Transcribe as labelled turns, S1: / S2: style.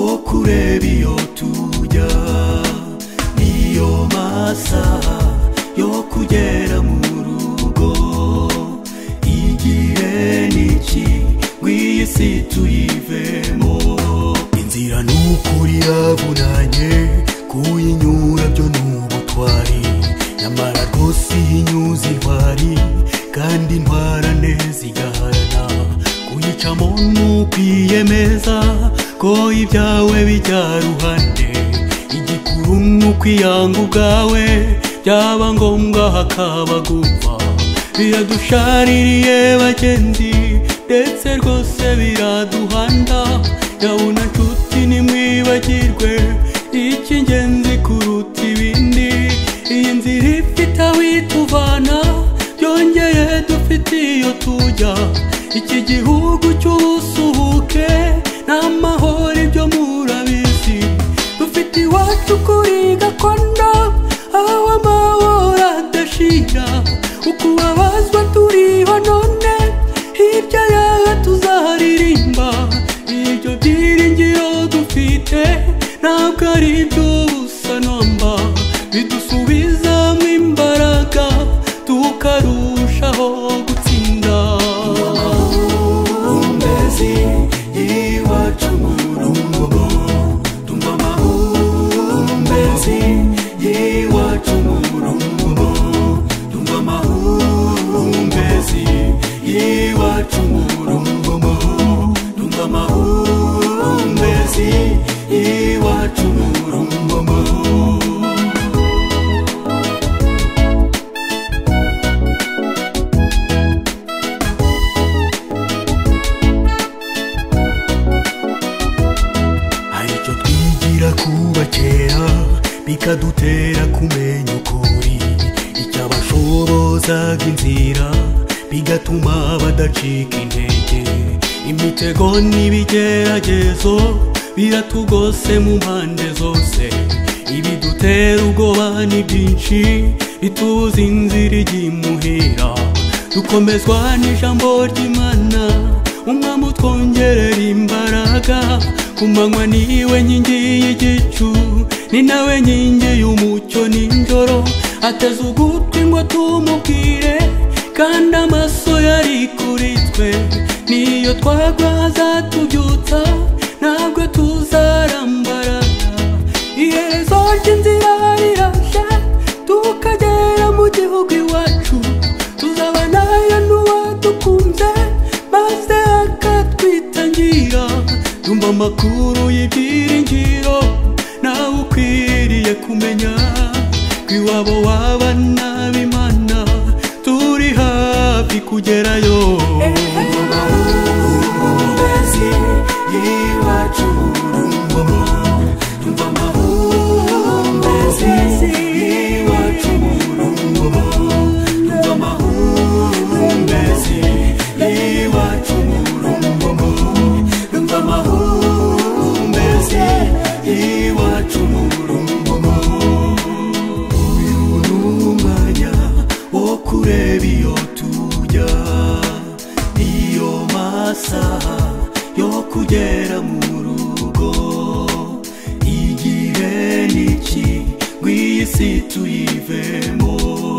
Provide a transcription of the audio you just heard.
S1: turebe iyo tujya niyo masaha yo kugera mu rugo igihe n'iki ngw'iyi si tuyivemo inzira ni ukuri yavunanye kuyinyura byo ni ubutwari nyamara rwose iyi nyuzi intwari kandi intwara neza igaharana kuyicamo ni ukwiyemeza ko ibyawe bijya ruhande igikuru ni ukwiyanga ubwawe byaba ngombwa hakaba gupfa biradushaririye bagenzi ndetse rwose biraduhanda yabona nshuti nimwibagirwe icy'ingenzi kuruta ibindi iyi nzira ifite aho ituvana byongeye dufite iyo tujya iki gihugu cy'ubusuhuke n'amahoro ibyo murabizi dufite iwacu kuri gakondo aho amahoro adashira ukubabazwa turiho none hirya yawe tuzaharirimba ibyo byiringiro dufite ntabwo ari iby'ubusanomba bidusubizamo imbaraga tukarushaho gutsinda amahumbezi y'iwacu mu rugo tumva amahumbezi y'iwacu mu rugo tumva amahumbezi y'iwacu mu rugo tumva amahumbezi y'iwacu mu rugo hari icyo twigira kuba kera bikadutera kumenya ukuri icyabashobozaga inzira bigatuma badacika intege imitego n'ibigeragezo biratugose mu mpande zose ibidutera ubwoba ni byinshi bitubuza inzira ijya imuhira dukomezwa n'ijambo ry'imana umwami utwongerera imbaraga ku manywa niwe nkingi y'igicu ni nawe nkingi y'umucyo n'injoro ateze ugutwi ngo tumubwire kandi amaso yari kuri twe niyo twagwa azatubyutsa ntabwo tuzarambarara iherezo ry'inzira riraje tukagera mu gihugu iwacu tuzaba nayo n'uwadukunze maze akatwitangira yumva amakuru y'ibyiringiro nawe ukwiriye kumenya ko iwabo w'abana b'imana turi hafi kugerayo amahumbezi y'iwacu mu rugo tumva amahumbezi y'iwacu mu rugo tumva amahumbezi y'iwacu mu rugo tumva amahumbezi y'iwacu mu rugo uyu ni umwanya wo kureba iyo tujya niyo masaha yo kugera mu rugo igihe n'iki ngw'iyi si tuyivemo